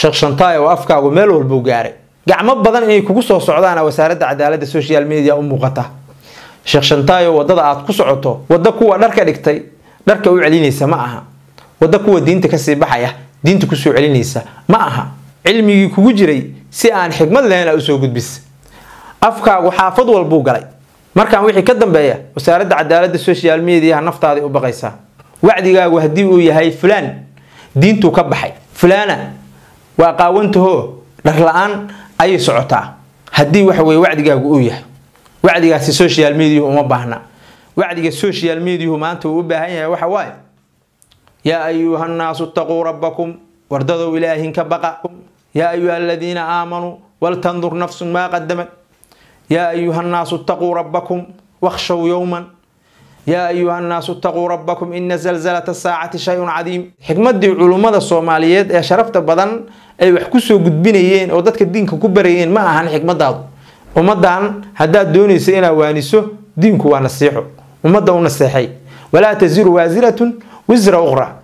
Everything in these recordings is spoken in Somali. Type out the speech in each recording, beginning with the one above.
sheekh shantaay oo afkaagu meel walbuu gaaray gacmo badan inay kugu soo socdaana wasaaradda cadaaladda social media u muuqata sheekh shantaayo wadada aad ku socoto wadda kuwa dharka dhigtay dharka u celinaysa ma aha wadda kuwa diinta kasii baxaya diinta kusoo celinaysa ma aha cilmigii kugu jiray si aan xikmad lahayn aa usoo gudbis afkaagu xaafad walbuu galay markaan wixii ka dambeeya wasaaradda cadaaladda social mediaha naftaaday u baqaysaa wacdigaagu haddii uu yahay fulaan diintuu ka baxay fulaana waa qaawantahoo dhar la-aan ayay socotaa haddii waxa weye wacdigaagu uu yahay wacdigaasi social mediahu uma baahna wacdiga social mediahu maanta uu u baahan yahay waxa waaye yaa ayuha nnaasu itaquu rabbakum wardadow ilaahin ka baqa yaa ayuha aladiina aamanuu waltandur nafsun maa qadamat yaa ayuha nnaasu itaquu rabbakum wakhshow yowman yaa ayuha nnaasu itaquu rabbakum ina zalzalata saacati shay-un cadiim xikmadii culummada soomaaliyeed ee sharafta badan ay wax kusoo gudbinayeen oo dadka diinka ku barayeen ma ahan xikmadaadu ummadan haddaad doonaysa inaad waaniso diinku waa nasiixo ummadda u naseexay walaa taziru waasiratun wisra uqra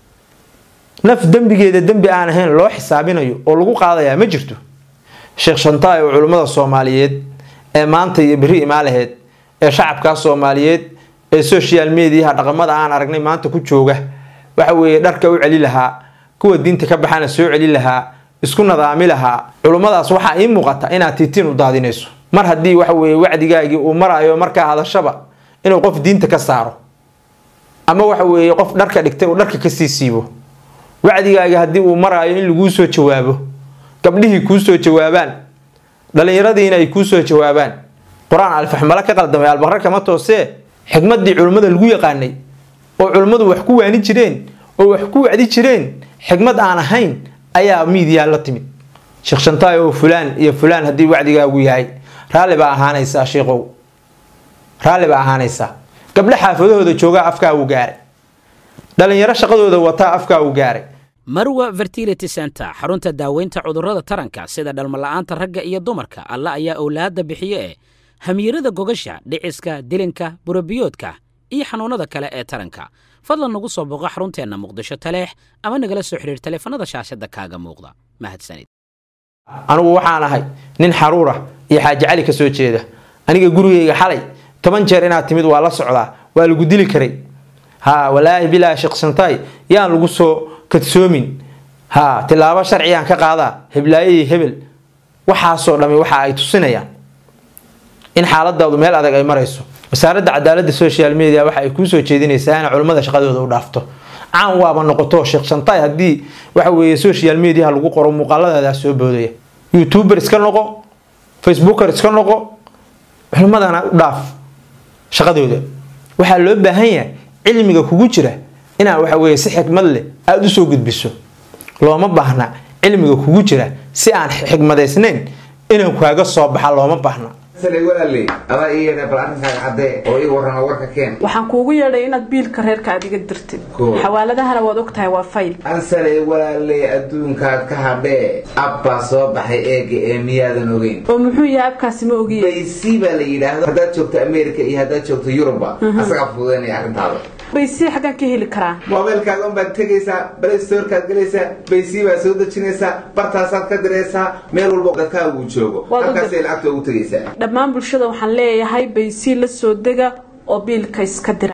naf dembigeeda dembi aan ahayn loo xisaabinayo oo lagu qaadayaa ma jirto sheekh shantaay oo culummada soomaaliyeed ee maanta iyo beri imaalaheed ee shacabkaa soomaaliyeed ee social mediaha dhaqamada aan aragnay maanta ku jooga waxa weeye dharka u celi lahaa kuwa diinta ka baxana soo celi lahaa isku nadaami lahaa culummadaas waxaa ii muuqata inaad tiitiin u daadinayso mar haddii waxa weeye wacdigaagii uu marayo markaa hadashaba inuu qof diinta ka saaro ama waxa weeye qof dharka dhigtay uu dharka kasii siibo wacdigaagi haddii uu maraayo in laguu soo jawaabo gabdhihii kuu soo jawaabaan dhallinyaradiina ay kuu soo jawaabaan qur-aan alfaxmalo ka qaldamay albaqra kama toosee xikmadii culimmada lagu yaqaanay oo culimmadu wax ku waani jireen oo wax ku wacdi jireen xikmad aan ahayn ayaa miidiyaa la timid sheekh shantaay oo fulaan iyo fulaan haddii wacdigaagu yahay raalli baa ahaanaysaa sheikow raalli baa ahaanaysaa gabdho xaafadahooda joogaa afkaagu gaaray dhallinyaro shaqadooda wataa afkaagu gaaray marwa fertility center xarunta daaweynta cudurrada taranka sida dhalmala'aanta ragga iyo dumarka alla ayaa owlaadda bixiye ee hamiirada gogasha dhiciska dilinka burabiyoodka iyo xanuunnada kale ee taranka fadlan nagu soo booqo xarunteenna muqdisho taleex ama nagala soo xidhiir taleefanada shaashadda kaaga muuqda mahadsanid anigu waxaan ahay nin xaruura iyo xaaji cali ka soo jeeda aniga gurigayga xalay toban jeer inaad timid waa la socdaa waa lagu dili karay ha walaahi bilaa sheekh shantaay yaan lagu soo kadsoomin ha tilaabo sharciyaan ka qaadaa heblaaye hebel waxaasoo dhami waxa ay tusinayaan in xaaladaadu meel adag ay marayso wasaaradda cadaaladda social media waxa ay kuu soo jeedinaysaa ina culimmada shaqadooda u dhaafto caan waaba noqoto sheekh shantaay haddii waxa weeye social mediaha lagu qoro muuqaaladaada soo boodaya youtuber iska noqo facebooker iska noqo culimmadana u dhaaf shaqadooda waxaa loo baahan yahay cilmiga kugu jira inaad waxa weeye si xikmad leh aada usoo gudbiso looma baahna cilmiga kugu jira si aan xikmadaysnayn inuu kaaga soo baxa looma baahna walaaley adaa ii yeedhay bal arrinkaaga caddee oo ii warrama warka keen waxaan kuugu yeedhay inaad biilka reerka aad iga dirtid Cool. xawaaladahana waad ogtahay waa fayl ansaley walaaley adduunkaad ka hadhee abbaa soo baxay eega ee miyaadan ogeyn oo muxuu yahay abkaasi ma ogiye baysi baa la yidhaahdo haddaad joogto america iyo haddaad joogto yuruba asagaa fududaynaya arrintaada baysii xaggaan ka heli karaa moobeelkaaga unbaad tegaysaa balestorkaad gelaysaa baysii baad soo dejinaysaa bartaasaad ka diraysaa meel walba dadkaaga uu joogo Waad u halkaasay dir- lacagta ugu tegaysaa dhammaan bulshada waxaan leeyahay baysii la soo dega oo biilka iska dira